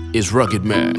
is Rugged Man.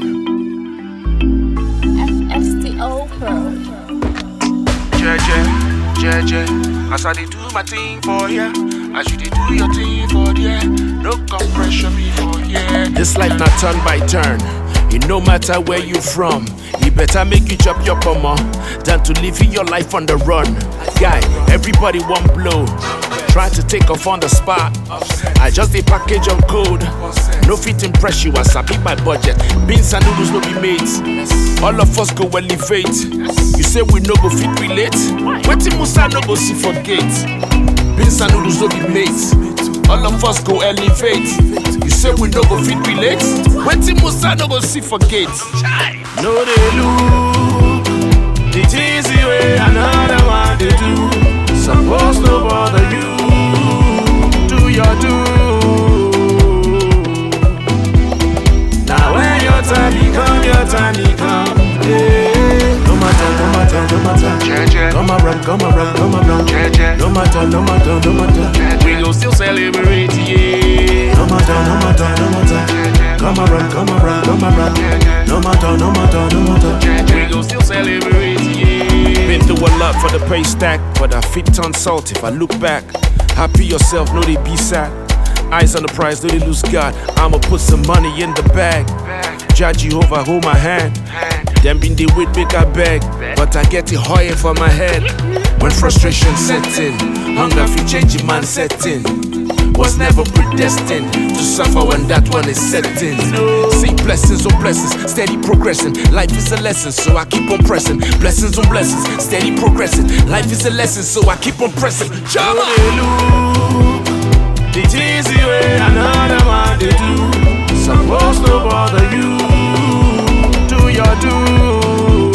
FSTO Pro. Jeje, jeje, as I dey do my thing for here, as you dey do your thing for there, no come pressure me for here. This life not turn by turn. It no matter where you from, it better make you chop your pomo than to live in your life on the run. Guy, everybody one blow. Try to take off on the spot. I just a package of code. No fit impress you as I beat my budget. Beans and noodles no be mates. All of us go elevate. You say we no go fit relate. Wetin Musa no go see for gate. Beans and noodles no be mates. All of us go elevate. You say we no go fit relate. Wetin Musa no go see for gate. No dey look the things the way another one dey do. Suppose no bother you. Do your do. Now when your time he come, your time he come. Yeah. No matter, no matter, no matter. Jeje, Come around, come around, come around. jeje, No matter, no matter, no matter. we go still celebrate, yeah. No matter, no matter, no matter. Come around, come around, come around. No matter, no matter, no matter. We go still celebrate, yeah. Been through a lot for the pay stack, but I fit turn salt if I look back. Happy yourself, no they be sad. Eyes on the prize, no they lose God. I'ma put some money in the bag. Jah Jehovah, hold my hand. Them been the wait make I beg, but I get it higher for my head. When frustration set in, hunger fi change your man setting. Was never predestined to suffer when that one is set in. See blessings on blessings, steady progressing. Life is a lesson, so I keep on pressing. Blessings on blessings, steady progressing. Life is a lesson, so I keep on pressing. No Jama! dey look the things the way another man dey do. Suppose no bother you. Do your do.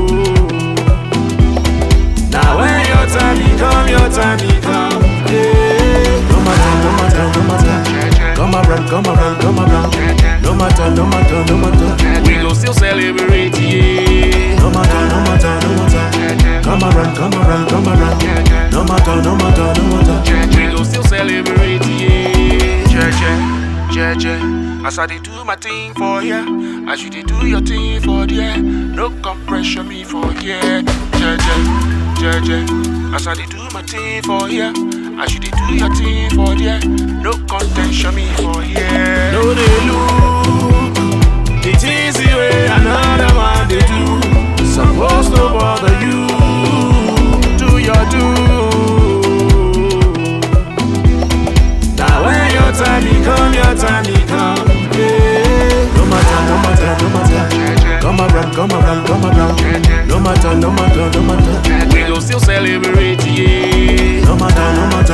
Now when your time he come, your time he come. Yeah. No matter, no matter, no matter. Come around, come around, come around. No matter, no matter, no matter. We go still celebrate, yeah. No matter, no matter, no matter. Come around, come around, come around. No matter, no matter, no matter. We go still celebrate, yeah. Jeje, jeje, as I dey do my thing for here, as you dey do your thing for there, no come pressure me for here. Jeje, jeje, as I dey do my thing for here, as you dey do your thing for there, no contention me for here. No dey look the things the way another man dey do. Suppose no bother you. Do your do. Now when your time he come, your time he come. Yeah. No matter, no matter, no matter. Come around, come around, come around. No matter, no matter, no matter. We go still celebrate, yeah. No matter, no matter,